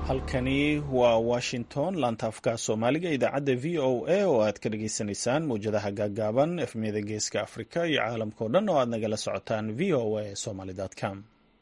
halkani waa washington laantaafka soomaaliga idaacadda v o a oo aad ka dhagaysanaysaan mawjadaha gaagaaban efmiyada geeska afrika iyo caalamkao dhan oo aad nagala socotaan v o a somaly com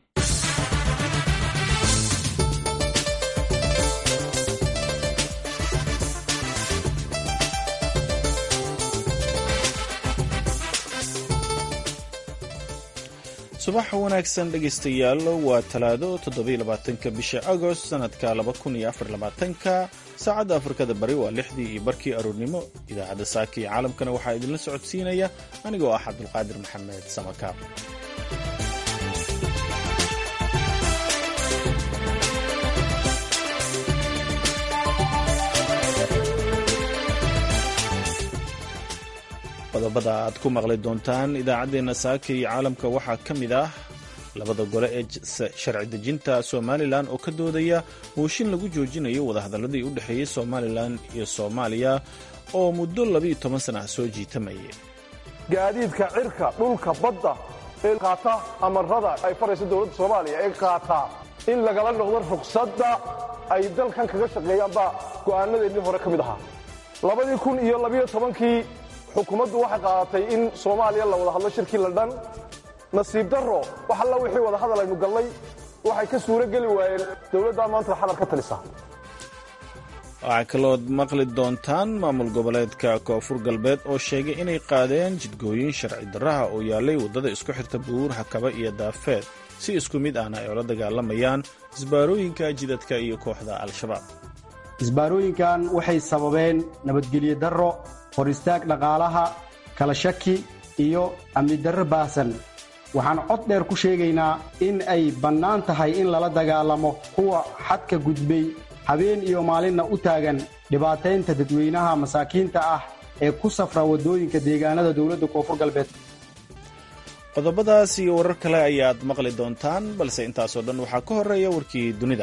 subax wanaagsan dhegaystayaal waa talaado toddobaiylabaatanka bisha agost sanadka laba kun iyo afar labaatanka saacadda afrikada bari waa lixdii iyo barkii aroornimo idaacadda saaka iyo caalamkana waxaa idinla socodsiinaya anigoo ah cabdulqaadir maxamed samakaab qodobada aad ku maqli doontaan idaacaddeenna saaka iyo caalamka waxaa ka mid ah labada gole ee sharci dejinta somalilan oo ka doodaya mooshin lagu joojinayo wadahadalladii u dhexeeyey somalilan iyo soomaaliya oo muddo labiiyo toban sana ah soo jiitamayay gaadiidka cirka dhulka badda ee qaata amarada ay farayso dowladda soomaaliya ee qaataa in lagala noqdo rugsadda ay dalkan kaga shaqeeyaan baa go'aanadeennii hore ka mid ahaa labadii kun iyo labiyo tobankii xukuumaddu waxay qaadatay in soomaaliya la wada hadlo shirkii londhan nasiib darro wax alla wixii wada hadal aynu gallay waxay ka suuro geli waayeen dowladdaa maanta xadar ka talisa waxaa kalood maqli doontaan maamul goboleedka koonfur galbeed oo sheegay inay qaadeen jidgooyin sharci darraha oo yaallay waddada isku xirta buur hakaba iyo daafeed si isku mid ahna ay ula dagaalamayaan isbaarooyinka jidadka iyo kooxda al-shabaab isbaarooyinkan waxay sababeen nabadgelyo darro hor istaag dhaqaalaha kala shaki iyo amni darro baahsan waxaan cod dheer ku sheegaynaa in ay bannaan tahay in lala dagaalamo kuwa xadka gudbay habeen iyo maalinna u taagan dhibaataynta dadweynaha masaakiinta ah ee ku safra waddooyinka deegaanada dowladda koonfur galbeed qodobadaas iyo warar kale ayaad maqli doontaan balse intaasoo dhan waxaa ka horreeya warkii dunida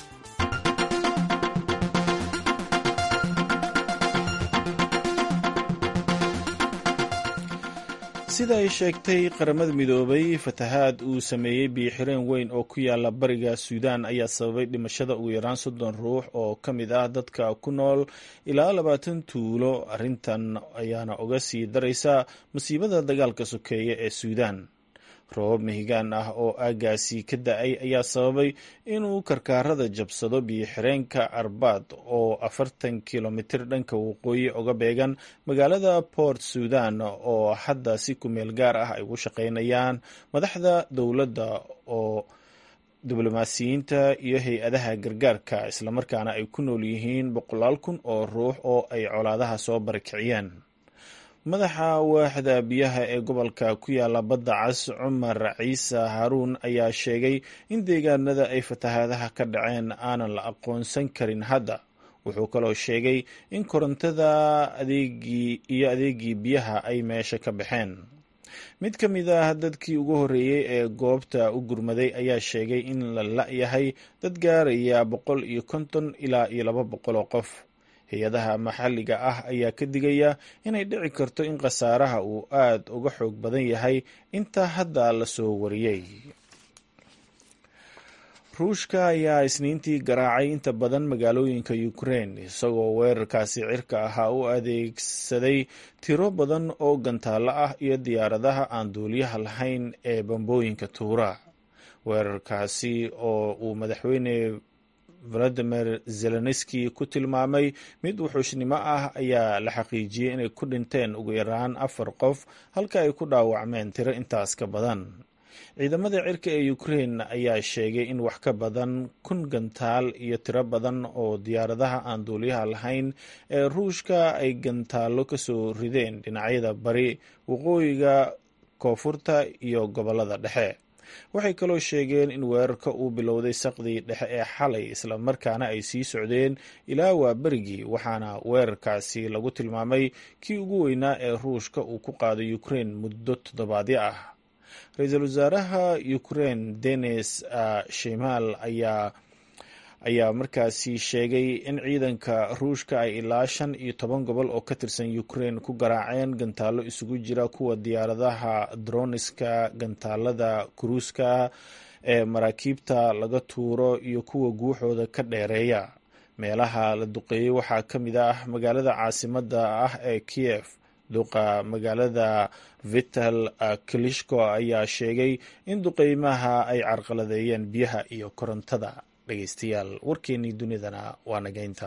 sida ay sheegtay qaramada midoobay fatahaad uu sameeyey biyo-xireen weyn oo ku yaala bariga suudaan ayaa sababay dhimashada ugu yaraan soddon ruux oo ka mid ah dadka ku nool ilaa labaatan tuulo arrintan ayaana uga sii daraysa masiibada dagaalka sokeeye ee suudaan roobab mihigaan ah oo aagaasi ka da-ay ayaa sababay inuu karkaarada jabsado biyo-xireenka arbaad oo afartan kilomitir dhanka waqooyi uga beegan magaalada port sudan oo hadda si kumeel gaar ah ay ugu shaqaynayaan madaxda dowladda oo diblomaasiyiinta iyo hay-adaha gargaarka islamarkaana ay ku nool yihiin boqolaal kun oo ruux oo ay colaadaha soo barakiciyeen madaxa waaxda biyaha ee gobolka ku yaala badda cas cumar ciise haruun ayaa sheegay in deegaanada ay fatahaadaha ka dhaceen aanan la aqoonsan karin hadda wuxuu kaloo sheegay in korontada adeegii iyo adeegii biyaha ay meesha ka baxeen mid ka mid ah dadkii ugu horreeyey ee goobta u gurmaday ayaa sheegay in la la-yahay dad gaaraya boqol iyo konton ilaa iyo laba boqol oo qof hay-adaha maxalliga ah ayaa ka digaya inay dhici karto in khasaaraha uu aad uga xoog badan yahay inta hadda la soo wariyey ruushka ayaa isniintii garaacay inta badan magaalooyinka ukrein isagoo weerarkaasi cirka ahaa u adeegsaday tiro badan oo gantaallo ah iyo diyaaradaha aan duuliyaha lahayn ee bambooyinka tuura weerarkaasi oo uu madaxweyne valadimir zelenski ku tilmaamay mid wuxuushnimo ah ayaa la xaqiijiyey inay ku dhinteen ugu yaraan afar qof halka ay ku dhaawacmeen tiro intaas ka badan ciidamada cirka ee ukrein ayaa sheegay in wax ka badan kun gantaal iyo tiro badan oo diyaaradaha aan duuliyaha lahayn ee ruushka ay gantaallo kasoo rideen dhinacyada bari waqooyiga koonfurta iyo gobolada dhexe waxay kaloo sheegeen in weerarka uu bilowday saqdii dhexe ee xalay islamarkaana ay sii socdeen ilaa waa berigii waxaana weerarkaasi lagu tilmaamay kii ugu weynaa ee ruushka uu ku qaaday ukrein muddo toddobaadyo ah ra-iisul wasaaraha ukrein denis shimaal ayaa ayaa markaasi sheegay in ciidanka ruushka ay ilaa shan iyo toban gobol oo ka tirsan ukrein ku garaaceen gantaallo isugu jira kuwa diyaaradaha droniska gantaalada kuruuska ee maraakiibta laga tuuro iyo kuwa guuxooda ka dheereeya meelaha la duqeeyey waxaa ka mid ah magaalada caasimadda ah ee kiyef duqa magaalada vital klishko ayaa sheegay in duqeymaha ay carqaladeeyeen biyaha iyo korontada dhegeystayaal warkeenii dunidana waa nageynta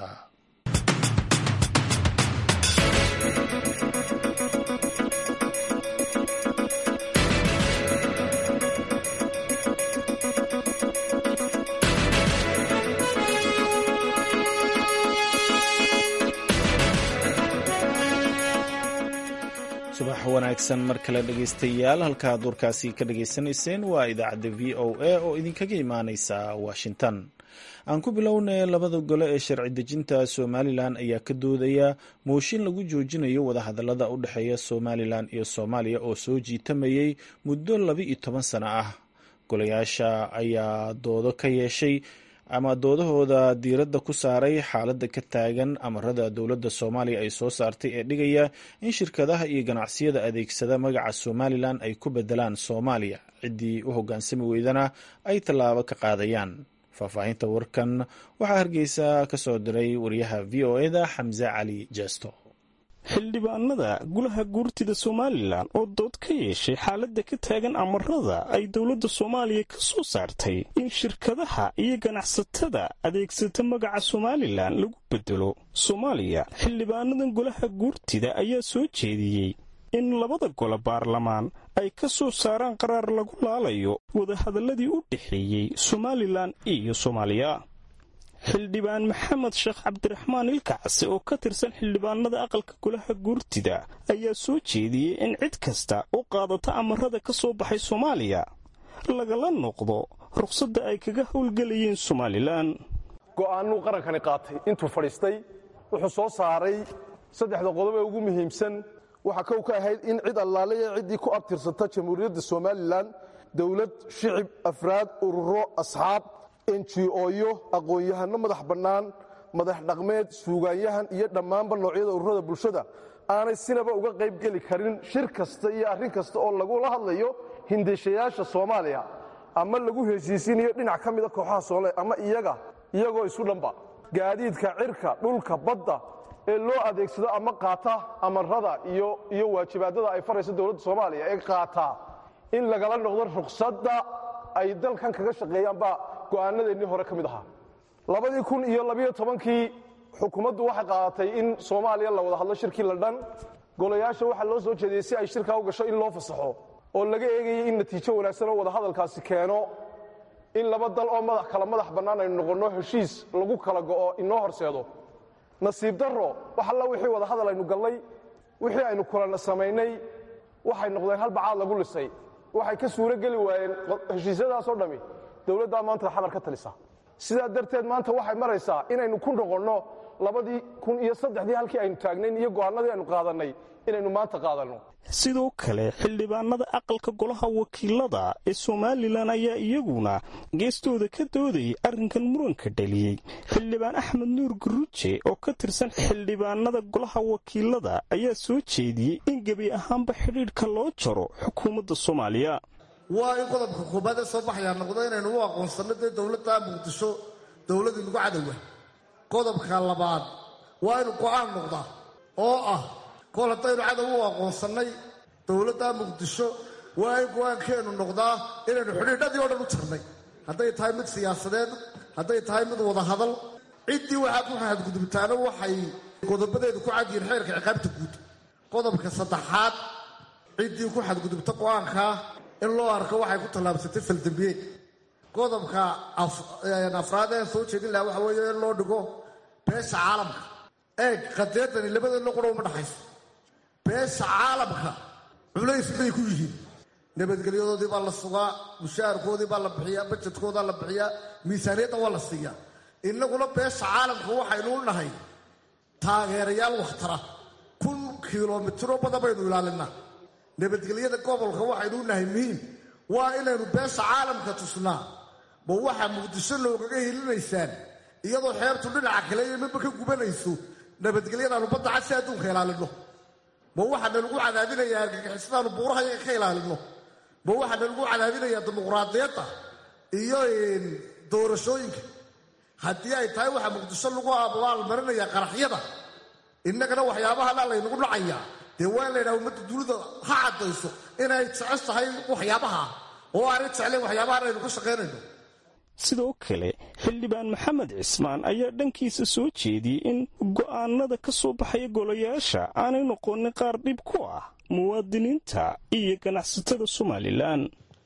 subax wanaagsan mar kale dhegeystayaal halkaad warkaasi ka dhageysanayseen waa idaacadda v o a oo idinkaga imaaneysa washington aan ku bilownay labada gole ee sharci dejinta somalilan ayaa ka doodaya mooshin lagu joojinayo wadahadalada u dhexeeya somalilan iyo soomaaliya oo soo jiitamayay muddo laba iyo toban sano ah golayaasha ayaa doodo ka yeeshay ama doodahooda diiradda ku saaray xaaladda ka taagan amarada dowladda soomaaliya ay soo saartay ee dhigaya in shirkadaha iyo ganacsiyada adeegsada magaca somalilan ay ku bedelaan soomaaliya ciddii u hoggaansami weydana ay tallaabo ka qaadayaan faahfaahinta warkan waxaa hargeysa ka soo diray wariyaha v o eda xamse cali jeesto xildhibaanada golaha guurtida somalilan oo dood ka yeeshay xaaladda ka taagan amarada ay dowladda soomaaliya ka soo saartay in shirkadaha iyo ganacsatada adeegsata magaca somalilan lagu bedelo soomaaliya xildhibaanadan golaha guurtida ayaa soo jeediyey in labada gole baarlamaan ay ka soo saaraan qaraar lagu laalayo wadahadaladii u dhexeeyey somalilan iyo soomaaliya xildhibaan maxamed sheekh cabdiraxmaan ilkacse oo ka tirsan xildhibaanada aqalka golaha guurtida ayaa soo jeediyey in cid kasta u qaadata amarada ka soo baxay soomaaliya lagala noqdo ruqsadda ay kaga howlgelayeen somalilan go'aanuu qarankani qaatay intuu fadhiistay wuxuu soo saaray saddexda qodob ee ugu muhiimsan waxaa kow ka ahayd in cid allaaleya ciddii ku abtirsata jamhuuriyadda somalilan dowlad shicib afraad ururo asxaab enjioyo aqoon-yahano madax bannaan madax dhaqmeed suugaanyahan iyo dhammaanba noocyada ururada bulshada aanay sinaba uga qayb geli karin shir kasta iyo arrin kasta oo lagula hadlayo hindeshayaasha soomaaliya ama lagu heshiisiinayo dhinac ka mida kooxaha soomaliya ama iyaga iyagoo isu dhanba gaadiidka cirka dhulka badda ee loo adeegsado ama qaata amarada iyo iyo waajibaadada ay farayso dowladda soomaaliya ee qaataa in lagala noqdo ruqsadda ay dalkan kaga shaqeeyaanba go'aanadeennii hore ka mid ahaa labadii kun iyo labiyo tobankii xukuumaddu waxay qaadatay in soomaaliya la wada hadlo shirkii la dhan golayaasha waxaa loo soo jeediyey si ay shirkaa u gasho in loo fasaxo oo laga eegayay in natiijo wanaagsan oo wadahadalkaasi keeno in laba dal oo madax kala madax bannaan aynu noqonno heshiis lagu kala go'o inoo horseedo nasiib darro wax alla wixii wadahadal aynu gallay wixii aynu kulana samaynay waxay noqdeen hal bacaad lagu lisay waxay ka suuro geli waayeen heshiisyadaasoo dhammi dowladdaa maanta xamar ka talisa sidaa darteed maanta waxay maraysaa inaynu ku noqonno labadii kun iyo saddexdii halkii aynu taagnayn iyo go'aanadii aynu qaadannay inaynu maanta qaadanno sidoo kale xildhibaanada aqalka golaha wakiilada ee somalilan ayaa iyaguna geestooda ka doodayay arrinkan muranka dhaliyey xildhibaan axmed nuur guruuje oo ka tirsan xildhibaanada golaha wakiilada ayaa soo jeediyey in gebi ahaanba xidhiidhka loo jaro xukuumadda soomaaliya waa in qodobka koobaad ee soo baxayaa noqdo inaynu u aqoonsanno dee dowladda muqdisho dowladii nagu cadowa qodobka labaad waa inu go'aan noqdaa oo ah kol haddaynu cadow u aqoonsannay dowladda muqdisho waa in go'aankeennu noqdaa inaynu xidhiidhadii oo dhan u jirnay hadday tahay mid siyaasadeed hadday tahay mid wadahadal ciddii waxaa ku xadgudubtaana waxay qodobadeedu ku cadyihiin xeerka ciqaabta guud qodobka saddexaad ciddii ku xadgudubta go'aankaa in loo arko waxay ku tallaabsatay faldambiyeed qodobka afraad ee soo jeedin lahaa waxa weeye in loo dhigo beesha caalamka eeg qadeedani labadeedna qura uma dhaxayso beesha caalamka culays bay ku yihiin nabadgelyadoodii baa la sugaa mushaharkoodii baa la bixiyaa bajedkoodaa la bixiyaa miisaaniyadda waa la siiyaa innaguna beesha caalamka waxaynu u nahay taageerayaal wakhtara kun kilomitiro badan baynu ilaalinaa nabadgelyada gobolka waxaynu u nahay muhiim waa inaynu beesha caalamka tusnaa ma waxaa muqdisho loogaga hilinaysaan iyadoo xeebtu dhinaca kale iyo midba ka gubanayso nabadgelyadaanu badda cad si adduunka ilaalinno ma waxaana lagu cadaadinayaa argagixisadaanu buuraha yaga ka ilaalinno ma waxaana lagu cadaadinayaa dimuqraadiyadda iyo doorashooyinka haddii ay tahay waxaa muqdisho lagu abaalmarinaya qaraxyada innagana waxyaabahana laynagu dhacayaa dee waa in la ydhaha ummadda dunida ha caddayso inay jeceshahay waxyaabaha oo aanay jeclayn waxyaabahan aynu ka shaqaynayno sidoo kale xildhibaan maxamed cismaan ayaa dhankiisa soo jeediyey in go'aanada ka soo baxaya golayaasha aanay noqonin qaar dhib ku ah muwaadiniinta iyo ganacsatada somalilan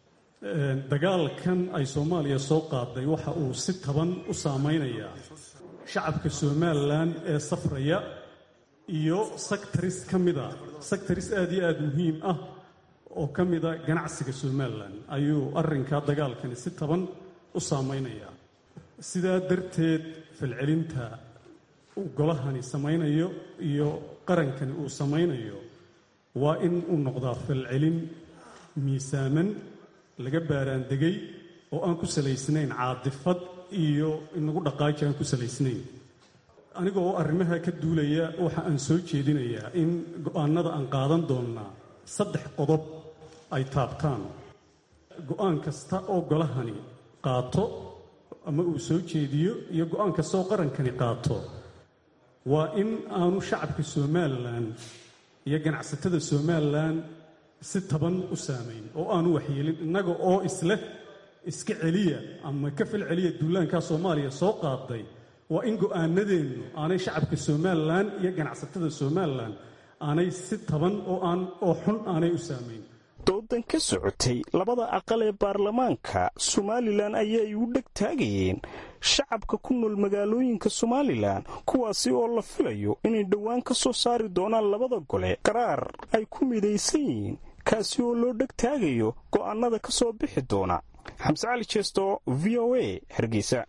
dagaalkan ay soomaaliya soo qaaday waxa uu si taban u saamaynayaa shacabka somalilan ee safraya iyo sectaris ka mida sectaris aad iyo aad muhiim ah oo ka mida ganacsiga somalilan ayuu arrinkaa dagaalkani si taban u saamaynayaa sidaa darteed falcelinta uu golahani samaynayo iyo qarankani uu samaynayo waa in uu noqdaa falcelin miisaaman laga baaraandegay oo aan ku salaysnayn caadifad iyo inagu dhaqaaji aan ku salaysnayn aniga oo arrimaha ka duulaya waxa aan soo jeedinayaa in go'aannada aan qaadan doonnaa saddex qodob ay taabtaan go'aan kasta oo golahani qaato ama uu soo jeediyo iyo go'aan kasta oo qarankani qaato waa in aanu shacabka somalilan iyo ganacsatada somalilan si taban u saamayn oo aanu waxyeelin innaga oo isleh iska celiya ama ka fal celiya duulaankaa soomaaliya soo qaaday waa in go'aanadeennu aanay shacabka somalilan iyo ganacsatada somalilan aanay si taban oo aan oo xun aanay u saamayn doodan ka socotay labada aqal ee baarlamaanka somalilan ayay u dheg taagayeen shacabka ku nool magaalooyinka somalilan kuwaasi oo la filayo inay dhowaan ka soo saari doonaan labada gole qaraar ay ku midaysan yihiin kaasi oo loo dheg taagayo go'aannada ka soo bixi doona xamse cali jeesto v o a hargeysa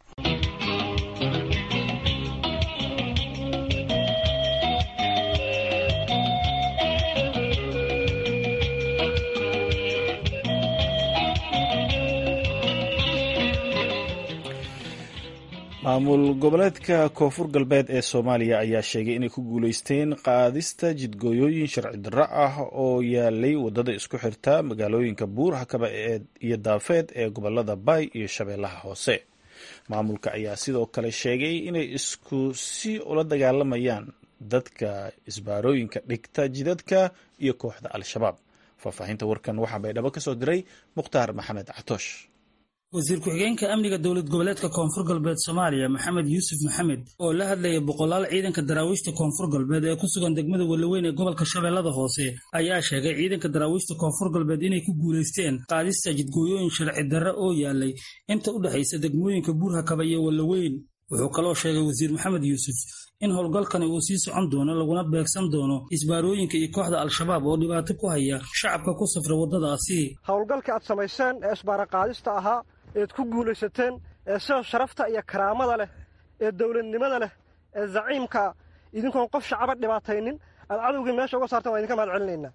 maamul goboleedka koonfur galbeed ee soomaaliya ayaa sheegay inay ku guuleysteen qaadista jidgooyooyin sharci darro ah oo yaalay wadada isku xirta magaalooyinka buur hakaba iyo daafeed ee gobolada baay iyo shabeellaha hoose maamulka ayaa sidoo kale sheegay inay isku si ula dagaalamayaan dadka isbaarooyinka dhigta jidadka iyo kooxda al-shabaab faahfaahinta warkan waxaa baydhabo ka soo diray mukhtaar maxamed catoosh wasiir ku-xigeenka amniga dowlad goboleedka koonfur galbeed soomaaliya maxamed yuusuf maxamed oo la hadlayay boqolaal ciidanka daraawiishta koonfur galbeed ee ku sugan degmada walaweyn ee gobolka shabeellada hoose ayaa sheegay ciidanka daraawiishta koonfur galbeed inay ku guulaysteen qaadista jidgooyooyin sharci darre oo yaalay inta u dhexaysa degmooyinka buurhakaba iyo walaweyn wuxuu kaloo sheegay wasiir maxamed yuusuf in howlgalkani uu sii socon doono laguna beegsan doono isbaarooyinka iyo kooxda al-shabaab oo dhibaato ku haya shacabka ku safra waddadaasi howlgalka aad samayseen ee isbaara qaadista ahaa eed ku guulaysateen ee sida sharafta iyo karaamada leh ee dowladnimada leh ee zaciimka idinkoon qof shacaba dhibaataynin aad cadowgii meesha uga saarteen waa idinka mahad celinaynaa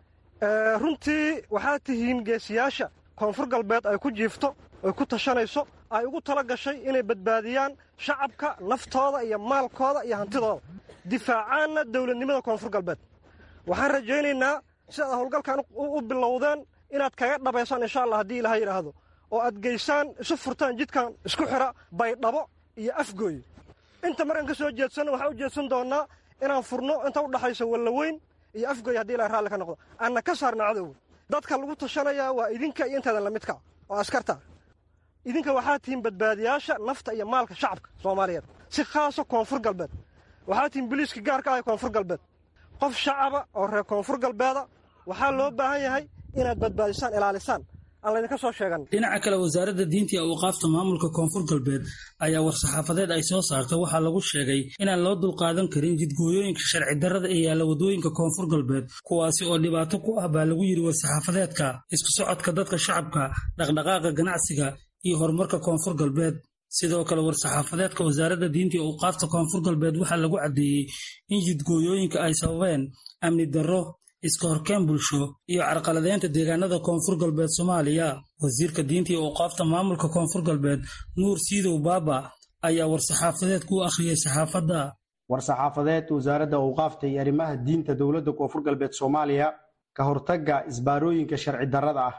runtii waxaad tihiin geesiyaasha koonfur galbeed ay ku jiifto ay ku tashanayso ay ugu tala gashay inay badbaadiyaan shacabka naftooda iyo maalkooda iyo hantidooda difaacaanna dowladnimada koonfur galbeed waxaan rajaynaynaa sidaad howlgalkan u bilowdeen inaad kaga dhabaysaan insha allah haddii ilaha yidhaahdo oo aad geysaan isu furtaan jidkan isku xidha baydhabo iyo afgooy inta markaan ka soo jeedsanno waxaan u jeedsan doonnaa inaan furno inta u dhaxaysa wallaweyn iyo afgooy haddii ilahay raalli ka noqdo aanna ka saarna cadowga dadka lagu tashanayaa waa idinka iyo intaadan lamidka oo askarta idinka waxaa tihiin badbaadiyaasha nafta iyo maalka shacabka soomaaliyeed si khaasa koonfur galbeed waxaa tihiin biliiska gaarka ah ee koonfur galbeed qof shacaba oo reer koonfur galbeeda waxaa loo baahan yahay inaad badbaadisaan ilaalisaan dhinaca kale wasaaradda diinta iyo awqaafta maamulka koonfur galbeed ayaa war-saxaafadeed ay soo saartay waxaa lagu sheegay inaan loo dulqaadan karin jidgooyooyinka sharci darrada ee yaalla waddooyinka koonfur galbeed kuwaasi oo dhibaato ku ah baa lagu yidhi war-saxaafadeedka isku socodka dadka shacabka dhaqdhaqaaqa ganacsiga iyo horumarka koonfur galbeed sidoo kale war-saxaafadeedka wasaaradda diinta iyo awqaafta koonfur galbeed waxaa lagu caddeeyey in jidgooyooyinka ay sababeen amni darro iska horkeen bulsho iyo carqaladeynta deegaanada koonfur galbeed soomaaliya wasiirka diinta iyo awqaafta maamulka koonfur galbeed nuur siidow baaba ayaa war-saxaafadeed ku akhriyay saxaafadda war-saxaafadeed wasaaradda awqaafta iyo arrimaha diinta dowladda koonfur galbeed soomaaliya ka hortagga isbaarooyinka sharci darrada ah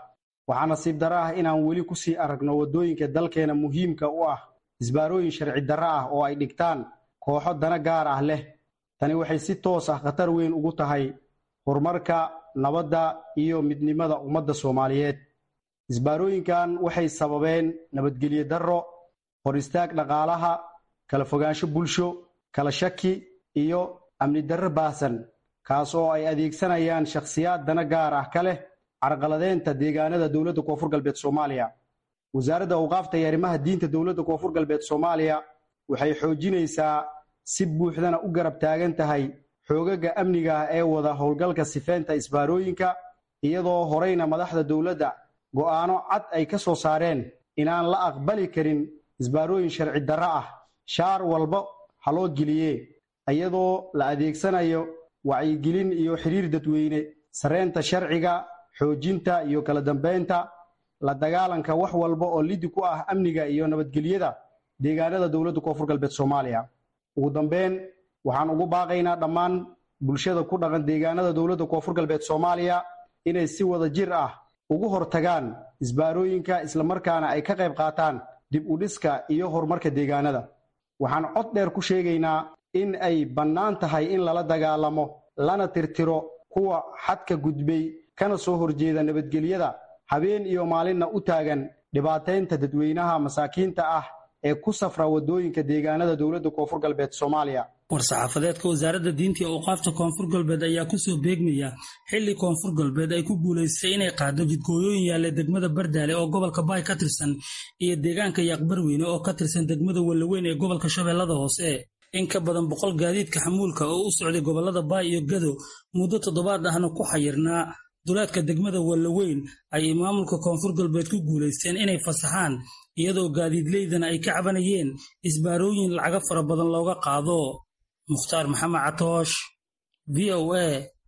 waxaa nasiib darro ah inaan weli ku sii aragno waddooyinka dalkeena muhiimka u ah isbaarooyin sharci darro ah oo ay dhigtaan kooxo dana gaar ah leh tani waxay si toos ah khatar weyn ugu tahay horumarka nabadda iyo midnimada ummadda soomaaliyeed isbaarooyinkan waxay sababeen nabadgelyo darro hor istaag dhaqaalaha kala fogaansho bulsho kala shaki iyo amni darro baahsan kaas oo ay adeegsanayaan shakhsiyaad dana gaar ah ka leh carqaladeynta deegaanada dowladda koonfur galbeed soomaaliya wasaaradda awqaafta iyo arrimaha diinta dowladda koonfur galbeed soomaaliya waxay xoojinaysaa si buuxdana u garab taagan tahay xoogaga amniga ah ee wada howlgalka sifeynta isbaarooyinka iyadoo horeyna madaxda dowladda go'aano cad ay ka soo saareen inaan la aqbali karin isbaarooyin sharci darro ah shaar walba ha loo geliye iyadoo la adeegsanayo wacyigelin iyo xiriir dadweyne sareynta sharciga xoojinta iyo kala dambeynta la dagaalanka wax walba oo lidi ku ah amniga iyo nabadgelyada deegaanada dowladda koonfur galbeed soomaaliya ugu dambeyn waxaan ugu baaqaynaa dhammaan bulshada ku dhaqan deegaanada dowladda koonfur galbeed soomaaliya inay si wada jir ah ugu hortagaan isbaarooyinka islamarkaana ay ka qayb qaataan dib u dhiska iyo horumarka deegaanada waxaan cod dheer ku sheegaynaa in ay bannaan tahay in lala dagaalamo lana tirtiro kuwa xadka gudbay kana soo horjeeda nabadgelyada habeen iyo maalinna u taagan dhibaataynta dadweynaha masaakiinta ah ee ku safra waddooyinka deegaanada dowladda koonfur galbeed soomaaliya war-saxaafadeedka wasaaradda diinta iyo awqaafta koonfur galbeed ayaa kusoo beegmaya xilli koonfur galbeed ay ku guulaystay inay qaado jidkooyooyin yaalla degmada bardaale oo gobolka baay ka tirsan iyo deegaanka yaaqbarweyne oo ka tirsan degmada wallaweyn ee gobolka shabeellada hoose in ka badan boqol gaadiidka xamuulka oo u socday gobollada baay iyo gado muddo toddobaad ahna ku xayirnaa duleedka degmada wallaweyn ayay maamulka koonfur galbeed ku guulaysteen inay fasaxaan iyadoo gaadiidleydana ay ka cabanayeen isbaarooyin lacaga fara badan looga qaado mukhtaar maxamed catoosh v o a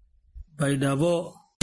baydhabo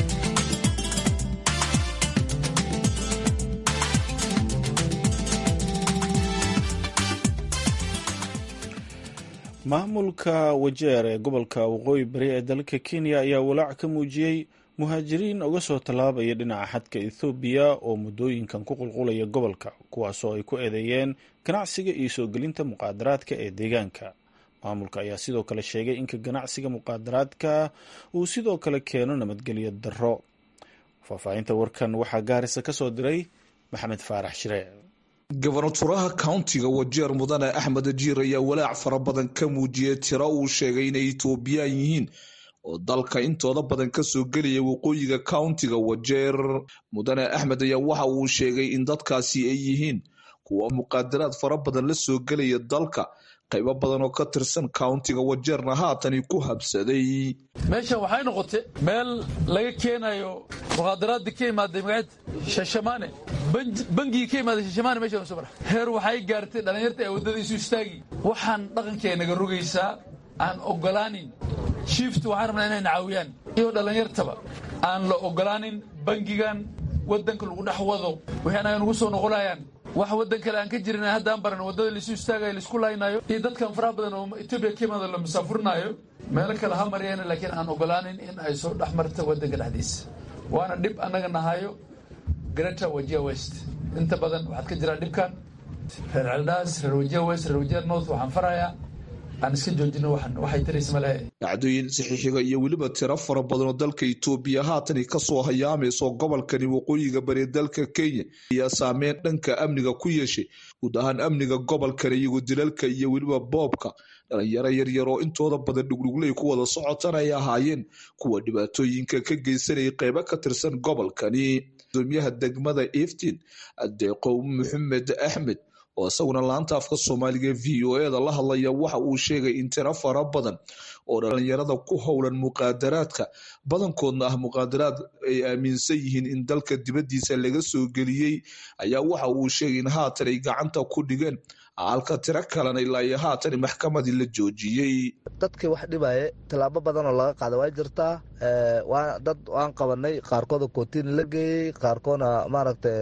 maamulka wajeer ee gobolka waqooyi bari ee dalka kenya ayaa walaac ka muujiyey muhaajiriin uga soo tallaabaya dhinaca xadka ethoobiya oo muddooyinkan ku qulqulaya gobolka kuwaasoo ay ku eedeeyeen ganacsiga iyo soo gelinta muqaadaraadka ee deegaanka maamulka ayaa sidoo kale sheegay inka ganacsiga muqaadaraadka uu sidoo kale keeno nabadgelyo darro faahfaahinta warkan waxaa gaarisa ka soo diray maxamed faarax shiree gobonaturaha countiga wajeer mudane axmed jiir ayaa walaac fara badan ka muujiyey tiro uu sheegay inay etoobiyaan yihiin oo dalka intooda badan kasoo gelaya waqooyiga countiga wajeer mudane axmed ayaa waxa uu sheegay in dadkaasi ay yihiin kuwa muqaadaraad fara badan la soo gelaya dalka qaybo badan oo ka tirsan countiga wajeerna haatani ku habsaday meeshan waxay noqotay meel laga keenayo muqaadaraadii ka imaaday magaceed shashamaane bangigii ka imaaday shashamaane meeshan soo mara heer waxay gaartay dhallinyarta ee waddadiisu istaagi waxaan dhaqankeennaga rogaysaa aan ogolaanin shiiftu waxaan rabnaa inay nacaawiyaan iyo dhallinyartaba aan la ogolaanin bangigan waddanka lagu dhex wado wixii anaga nagu soo noqonayaan wax waddan kale aan ka jirin haddaan baran waddada laisu istaagayo laisku laynaayo iyo dadkan faraha badan oo etoobiya ka imaado la musaafurinaayo meelo kale ha maryaana laakiin aan ogolaanin in ay soo dhex marta waddanka dhexdiisa waana dhib annaga nahayo greta wajia west inta badan waxaad ka jiraa dhibkan reer celdhaas reer wajia west reer wajia north waxaan farayaa aan iska joojino waxay tarays male dhacdooyin saxiixiga iyo weliba tiro fara badan oo dalka itoobiya haatani kasoo hayaamayso gobolkani waqooyiga bari dalka kenya ayaa saameyn dhanka amniga ku yeeshay guud ahaan amniga gobolkani iyagoo dilalka iyo weliba boobka dhalinyaro yaryar oo intooda badan dhugdhugley ku wada socotan ay ahaayeen kuwa dhibaatooyinka ka geysanayay qeybo ka tirsan gobolkani gudoomiyaha degmada eftin adeeqow maxamed axmed oo isaguna laanta afka soomaaliga v o e da la hadlaya waxa uu sheegay in tiro fara badan oo dhalinyarada ku howlan muqaadaraadka badankoodna ah muqaadaraad ay aaminsan yihiin in dalka dibaddiisa laga soo geliyey ayaa waxa uu sheegay in haatan ay gacanta ku dhigeen halka tiro kalena ilaa iyo haatan maxkamadii la joojiyey dadkii wax dhibaaye tallaabo badan oo laga qaada waa jirtaa dad waan qabanay qaarkooda kootiin la geeyey qaarkoodna maaragta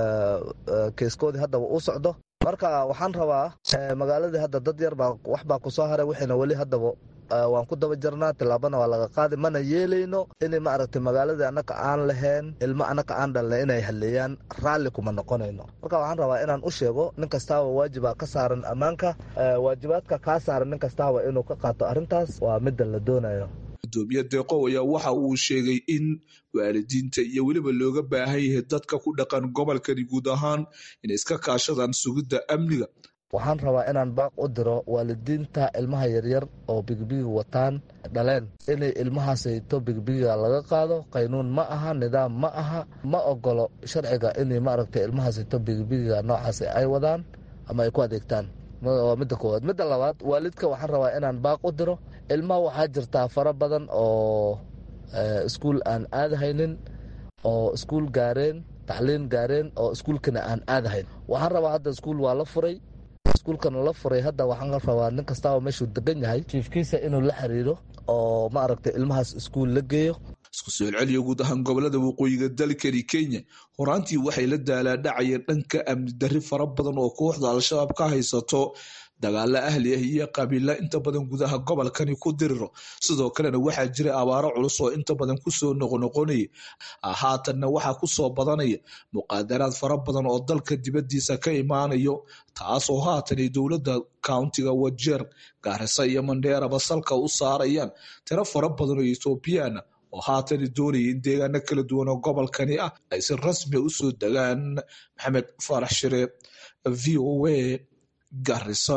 keeskoodii haddaba u socdo marka waxaan rabaa magaaladii hadda dad yar baa wax baa kusoo haray wixiina weli haddaba waan ku daba jarnaa tilaabana waa laga qaadi mana yeelayno inay maaragtay magaaladii annaka aan lahayn ilmo annaka aan dhalna inay halleeyaan raalli kuma noqonayno marka waxaan rabaa inaan u sheego nin kastaaba waajiba ka saaran ammaanka waajibaadka kaa saaran nin kastaaba inuu ka qaato arrintaas waa midda la doonayo gudoomiye deeqow ayaa waxa uu sheegay in waalidiinta iyo weliba looga baahan yahay dadka ku dhaqan gobolkani guud ahaan inay iska kaashadaan sugidda amniga waxaan rabaa inaan baaq u diro waalidiinta ilmaha yaryar oo bigbiga wataan dhaleen inay ilmahaasayto bigbiga laga qaado qaynuun ma aha nidaam ma aha ma ogolo sharciga inay maaragtay ilmahaasayto bigbiga noocaas ay wadaan ama ay ku adeegtaan waa midda koowaad midda labaad waalidka waxaan rabaa inaan baaq u diro ilmaha waxaa jirtaa fara badan oo iskuul aan aadahaynin oo iskuul gaareen tacliin gaareen oo iskuulkana aan aadahayn waxaan rabaa hadda iskuul waa la furay iskuulkana la furay hadda waxaan rabaa nin kastaaba meeshuu degan yahay jiifkiisa inuu la xiriiro oo ma aragtay ilmahaas iskuul la geeyo isku soo celceliya guud ahaan gobolada waqooyiga dalkani kenya horaantii waxay la daalaadhacayeen dhanka amni darri fara badan oo kooxda al-shabaab ka haysato dagaalo ahli ah iyo qabiila inta badan gudaha gobolkani ku diriro sidoo kalena waxaa jira abaaro culus oo inta badan kusoo noqonoqonaya haatanna waxaa kusoo badanaya muqaadaraad fara badan oo dalka dibadiisa ka imaanayo taasoo haatanay dowladda countiga wajeer gaarisa iyo mandheeraba salka u saarayaan tiro fara badan oo ethoobiyaana oo haatana doonaya in deegaano kala duwan oo gobolkani ah ay si rasmia usoo degaan maxamed faarax shire v o a garisa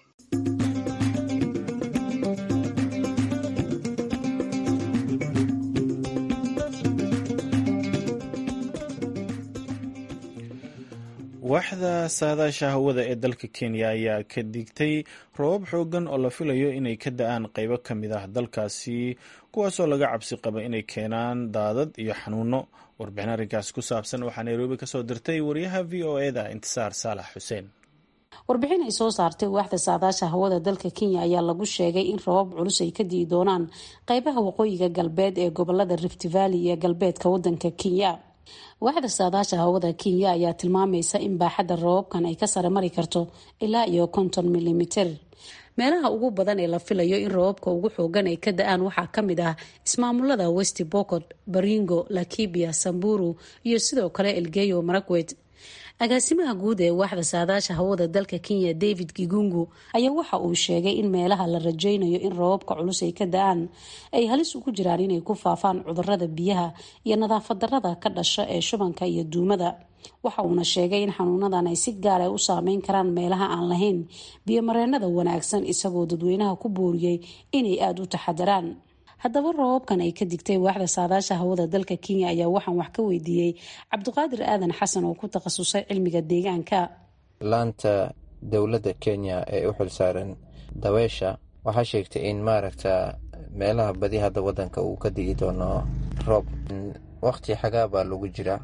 waaxda saadaasha hawada ee dalka kenya ayaa ka digtay roobab xoogan oo la filayo inay ka da-aan qeybo ka mid ah dalkaasi kuwaasoo laga cabsi qaba inay keenaan daadad iyo xanuuno warbixin arrinkaasi ku saabsan waxaa nairobi kasoo dirtay wariyaha v o eda intisaar saalax xuseen warbixin ay soo saartay waaxda saadaasha hawada dalka kenya ayaa lagu sheegay in roobab culus ay ka dii doonaan qeybaha waqooyiga galbeed ee gobolada rift valley iyo galbeedka wadanka kenya waaxda saadaasha hawada kenya ayaa tilmaamaysa in baaxadda roobabkan ay ka sare mari karto ilaa iyo konton milimiter meelaha ugu badan ee la filayo in roobabka ugu xoogan ay ka da-aan waxaa ka mid ah ismaamulada west bocod baringo lakibia samburu iyo sidoo kale elgeyo marakwet agaasimaha guud ee waaxda saadaasha hawada dalka kenya david gigungu ayaa waxa uu sheegay in meelaha la rajaynayo in roobabka culus ay ka da-aan ay halis ugu jiraan inay ku faafaan cudurada biyaha iyo nadaafad darada ka dhasha ee shubanka iyo duumada waxa uuna sheegay in xanuunadan ay si gaar ah u saameyn karaan meelaha aan lahayn biyomareenada wanaagsan isagoo dadweynaha ku booriyey inay aada u taxadaraan haddaba roobabkan ay ka digtay waaxda saadaasha hawada dalka kenya ayaa waxaan wax ka weydiiyey cabdiqaadir aadan xasan oo ku takhasusay cilmiga deegaanka laanta dowladda kenya ee u xilsaaran dabeesha waxaa sheegtay in maaragta meelaha badi hadda wadanka uu ka digi doono roob waqti xagaa baa lagu jira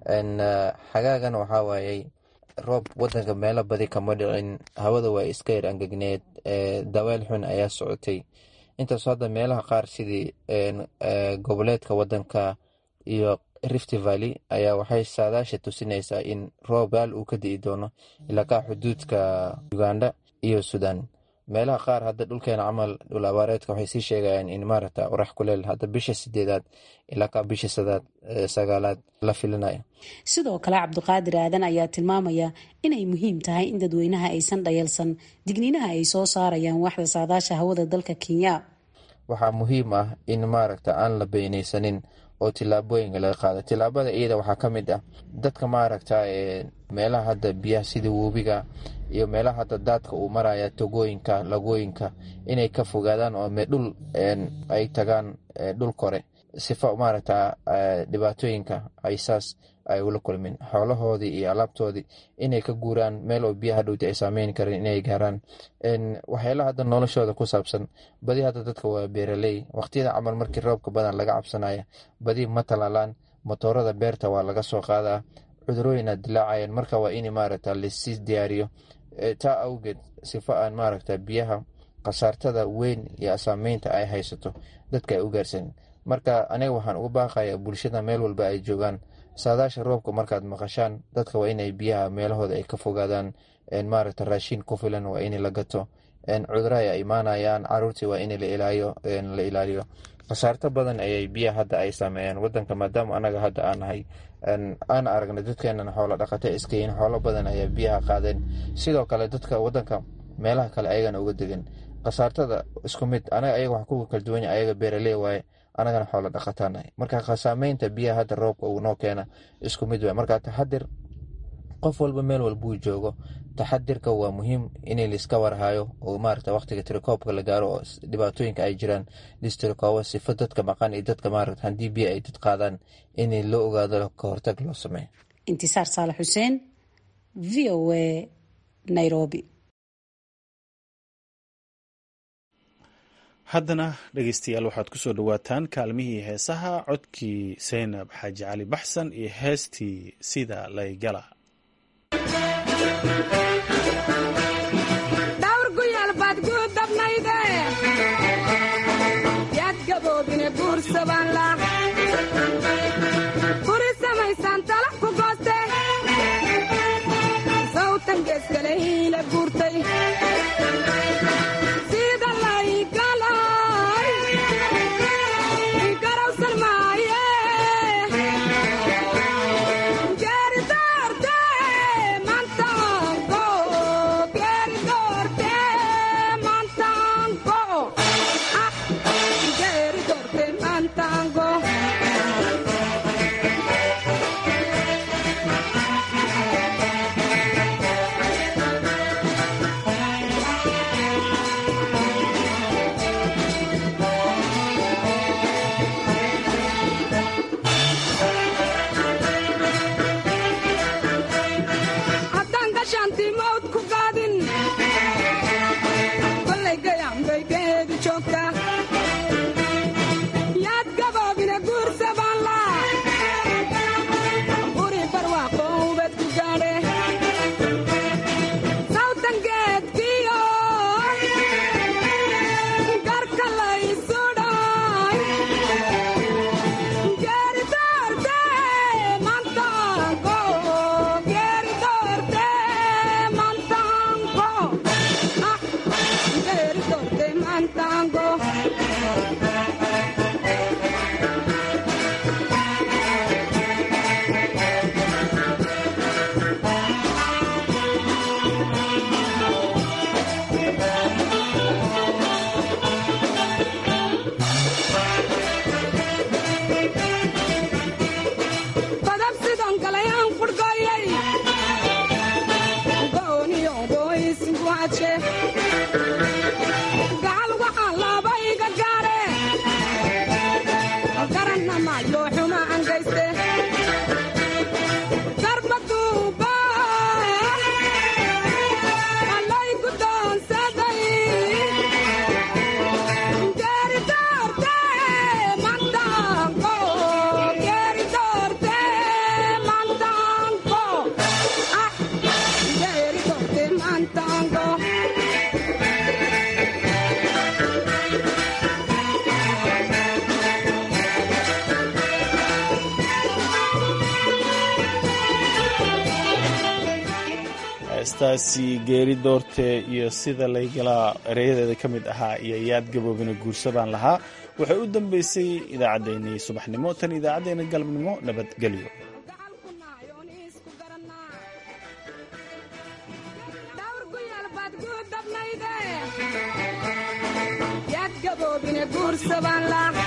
xagaagan waxaa waayey roob wadanka meelo badi kama dhicin hawada waa iska yar angegneed daweel xun ayaa socotay intaasoo hadda meelaha qaar sidii goboleedka wadanka iyo rift valley ayaa waxay saadaasha tusinaysaa in roobaal uu ka di'i doono ilaa kaa xuduudka uganda iyo sudan meelaha qaar hadda dhulkeena camal dhul abaareedka waxay sii sheegayaan in maaragta orax kuleel hadda bisha sideedaad ilaa kaa bisha sadaad sagaalaad la filinayo sidoo kale cabdiqaadir aadan ayaa tilmaamaya inay muhiim tahay in dadweynaha aysan dhayalsan digniinaha ay soo saarayaan waaxda saadaasha hawada dalka kenya waxaa muhiim ah in maaragta aan la beynaysanin oo tilaabooyinka laga qaado tilaabada iyada waxaa ka mid ah dadka maaragta meelaha hadda biyaha sida webiga iyo meelaha hadda daadka uu maraya togooyinka lagooyinka inay ka fogaadaan oo dhul ay tagaan dhul kore sifa maaragta dhibaatooyinka ay saas ay ula kulmin xoolahoodii iyo alaabtoodii inay ka guuraan meel oo biyaha dhowti ay saameyn kareen inay gaaraan waxyaalaha hadda noloshooda ku saabsan badi hadda dadka waa beeraley waqtiyada camal markii roobka badan laga cabsanaya badi ma talaalaan motoorada beerta waa laga soo qaadaa cudurooyina dilaacayaan marka waa in maaragta lasii diyaariyo taa awgeed sifa aan maaragta biyaha khasaartada weyn iyo saameynta ay haysato dadka ay u gaarsan marka aniga waxaan ugu baaqaya bulshada meel walba ay joogaan saadaasha roobka markaad maqashaan dadka waa inay biyaha meelahooda ay ka fogaadaan maaragta raashin ku filan waa in la gato cuduro ay imaanayaan caruurtii waa in la ilaaliyo khasaarto badan ayay biyaha hadda ay saameeyaan wadanka maadaama anaga hadda aan nahay aan aragna dadkeenan xoolo dhaqata iskayin xoolo badan ayaa biyaha qaadeen sidoo kale dadka wadanka meelaha kale ayagana uga degan khasaartada isku mid anaga ayaga wax kuga kala duwanya ayaga beeraley waaye anagana xoolo dhaqataanahay marka saameynta biyaha hadda roobka uu noo keena isku mid waay marka taxadir qof walba meel walbuu joogo taxadirka waa muhiim in laiska warhayo oo maarata waqtiga tirikoobka la gaaro oo dhibaatooyinka ay jiraan listirikoobo sifo dadka maqan iyo dadka maarata haddii biyo ay dad qaadaan in loo ogaado ka hortag loo sameeyo intisaar saalax xuseen v o a nairobi haddana dhegeystayaal waxaad ku soo dhowaataan kaalmihii heesaha codkii saynab xaaji cali baxsan iyo heestii sida laygala dhawr guyaal baad guudabnayde yaad gaboobine guursabaanla guri samaysaan talax ku gooste sawtan geeskale hiila guurtay sida laygalay garawsan maaye geeridoorte mantaanko geeridoorte mantaanko ah geeridoorte mantaanko haddaan gashaantii mawd ku qaadin kollay gayaanbay geedu joogtaa yaad gaboobine guursabaanla guri barwaaqo ubad ku gaadhe sawtan geedkiyo garka laysudhay geeridoorte mantaanko geeridoorte mantaanko ah geeridoorte mantaanko badab sidon galayaan qurhgoyay gooniyo gooyisinku hadshe gacal waxaa laaba iga gaadhe garanna maayo xuma angayste garbaduuba allay gudoonsaday geeridoorte mantaanko geeridoorte mantaanko ah geeridoorte mantaanko heestaasi geeri doorte iyo sida laygalaa ereyadeeda ka mid ahaa iyo yaad gaboobina guursabaan lahaa waxay u dambeysay idaacaddeenii subaxnimo tan idaacaddeenna galabnimo nabadgelyo dhawr guyaal baad guudabnayde yaad gaboobine guursabaanla